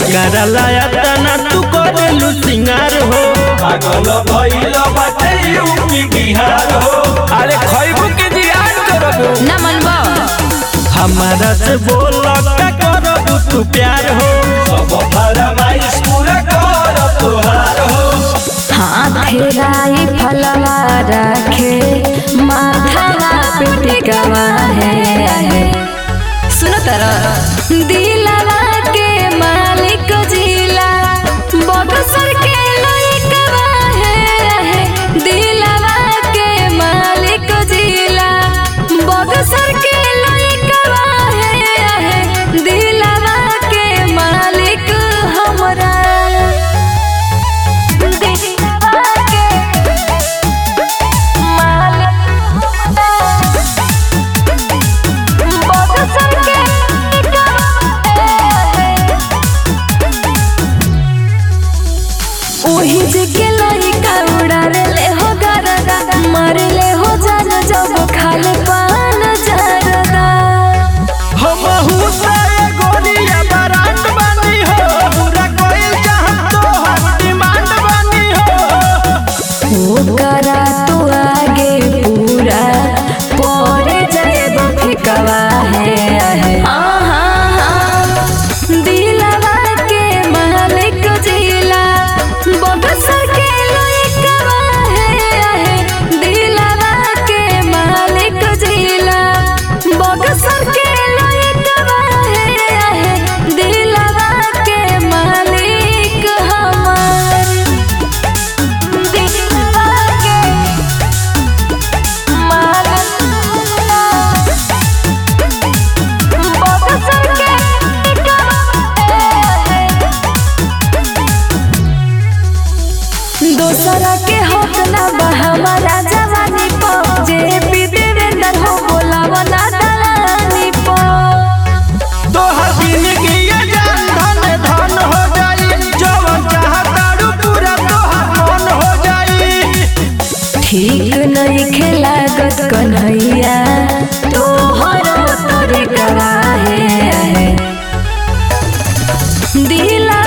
केकरा लाया तना तू करेलू सिंगार हो पागल भइल बाटे यूपी बिहार हो अरे खैबू के जियान करबू ना मनबो हमारा से बोल का करबू तू प्यार हो सब फरमाइश पूरा कर तोहार हो हाथ राई फलवा रखे माथा पिटिकवा है है सुनो तर दिलवा के मालिक जिला बक्सर के लइकवा है है दिलवा के मालिक जिला बक्सर के लइकवा है है दिलवा के मालिक हमरा दिलवा के मालिक बक्सर के ओही जगे लइका उड़ारे ले हो गरदा मारे ले हो जान जब खाले पान जरदा हम हुसाए गोरिया बरांड बनी हो पूरा कोई जहां तो हर डिमांड बनी हो ओ करा तू आगे पूरा पोरे जाए फिकवा है है आहा दिलवा के मालिक जिला बक्सर के लइकवा है है दिलवा के मालिक जिला बक्सर के लइकवा है है दिलवा के मालिक हमार दिलवा के मालिक बक्सर के दोसरा के होत ना बा हमारा जवानी पो जे पी देवेंद्र हो बोलावा ना दलानी पो तो हर दिन की ये जान धन धन हो जाई जवन चाहतारू पूरा तोहर मन हो जाई ठीक नहीं खेलागत कन्हैया तोहर तोरे करा है दिला